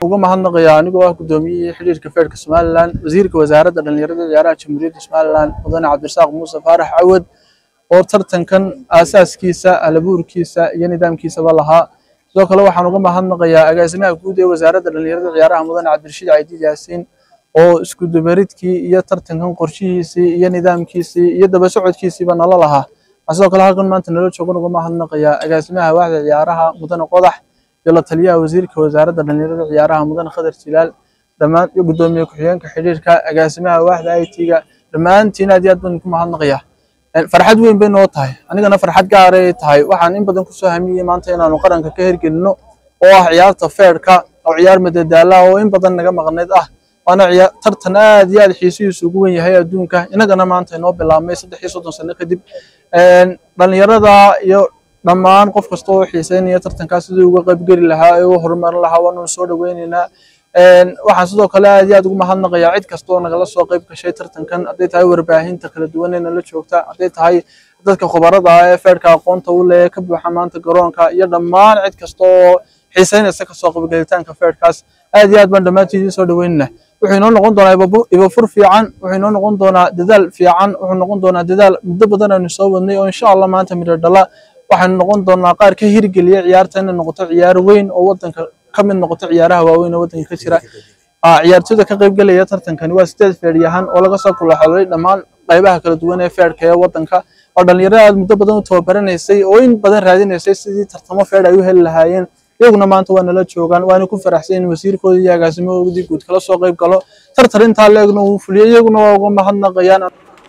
uga mahadnaqayaa anigoo ah gudoomiyihii xidhiirka feerka somalilan wasiirka wasaaradda dhalinyarada ciyaaraha jamhuuriyadda somalilan mudane cabdirasaaq muuse faarax cawad oo tartankan aasaaskiisa alabuurkiisa iyo nidaamkiisaba lahaa sidoo kale waxaan uga mahadnaqayaa agaasimaha guud ee wasaaradda dhalinyarada ciyaaraha mudane cabdirashiid caydiid yaasiin oo isku dubaridkii iyo tartankan qorshihiisii iyo nidaamkiisii iyo daba socodkiisiiba nala lahaa waxaan sidoo kale halkan maanta nala joogan uga mahadnaqayaa agaasimaha waaxda ciyaaraha mudane qodax iyo la taliyaha wasiirka wasaaradda dhalinyarada ciyaaraha mudane khadar jilaal dhammaan iyo gudoomiye ku-xigeenka xidhiirka agaasimaha waaxda i t-ga dhammaantiin aad iyo aad baan ku mahadnaqayaa farxad weyn bay noo tahay anigana farxad gaar ay tahay waxaan in badan kusoo hamiyey maanta inaanu qaranka ka hirgelino oo ah ciyaarta feerka oo ciyaar madadaala oo in badan naga maqnayd ah waana tartan aad iyo aad xiisihiisu ugu wen yahay adduunka inagana maanta inoo bilaabmay saddex iyo soddon sano kadib dhalinyarada iyo dhammaan qof kasta oo xiiseynaya tartankaas sidii uga qaybgeli lahaa ee u horumarin lahaa waanu soo dhaweyneynaa waxaan sidoo kale aad iyo aad ugu mahadnaqayaa cid kasta oo nagala soo qayb gashay tartankan hadday tahay warbaahinta kala duwan ee nala joogta hadday tahay dadka khubarada ah ee feerka aqoonta u leh ka buuxa maanta garoonka iyo dhammaan cid kasta oo xiiseynaysa kasoo qaybgelitaanka feerkaas aad iyo aad baan dhammaantiin idiin soo dhaweynana wuxuu inoo noqon doonaa ibafur fiican wuxuu inoo noqon doonaa dadaal fiican wuxuu noqon doonaa dadaal muddo badan aynu soo wadnay oo insha allah maanta midho dhala waxaynu noqon doonaa qaar ka hirgeliya ciyaarta inay noqoto ciyaar weyn oo wadanka ka mid noqoto ciyaaraha waaweyn oo wadanka ka jira ciyaartoyda ka qaybgelaya tartankani waa sideed feeryahan oo laga soo kulaxolay dhammaan qaybaha kala duwan ee feerka ee wadanka oo dhalinyaro aad muddo badan u tababaranaysay oo in badan raadinaysay sidii tartamo feer ay u heli lahaayeen iyaguna maanta waa nala joogaan waana ku faraxsan in wasiirkooda iyo agaasimahoodii guud kala soo qayb galo tartar intaa leegna uu fuliyo iyaguna waa uga mahadnaqayaan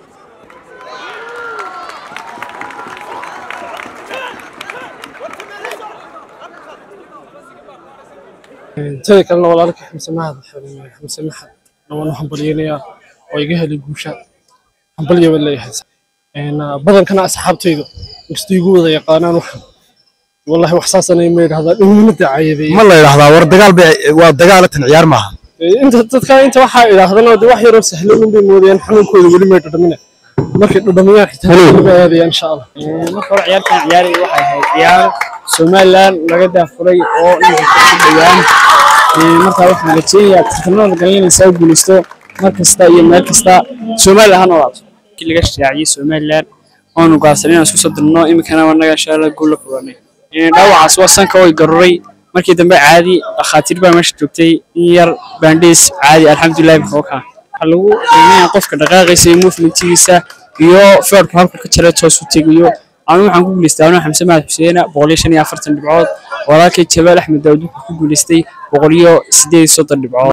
teda kalena walaalka xamse mahad xamse maxad dhawaan u hambalyeynayaa oo iga helay guusha hambalya baan leeyahay badankana asxaabtaydu inkastoo igu wada yaqaanaan waxan wallahi wax saasana ma yidhahdaa dhowna dacayadeeye ma la yidhahdaa war dagaal bay waa dagaalatan ciyaar maaha inta dadka inta waxaa idhaahdana de wax yaroo sahlan unbay moodayaan xanuunkooda weli may dhadhamina markay dhadhamiyaan xitaa weliba aadayaan insha allah marka hore ciyaartan ciyaari waxay ahayd ciyaar somaliland laga daafuray oo inta ku dhawaan markaa waxaan rajeynayaa tartamada galinaysaa guulaysto mar kasta iyo meel kasta somaliland ha noolaato markii laga shaaciyey somaliland oonu gaarsan inaan isku soo dirno iminkana anaga insha allah guul la kulanay dhaawacaas waa sanka way garuray markii dambe caadi dhakhaatiir baa meesha joogtay in yar baandhiis caadi alxamdulilah bixookaa waxaa lagu qiimeeyaa qofka dhaqaaqiisa iyo movementigiisa iyo feerku halku ka jara toos u tegayo anigu waxaan ku guulaystay anuu xamse mahad xuseena boqol iyo shan iyo afartan dhibcood walaalkay jabaal axmed daawud wuxuu ku guulaystay boqol iyo sideed iyo soddon dhibcood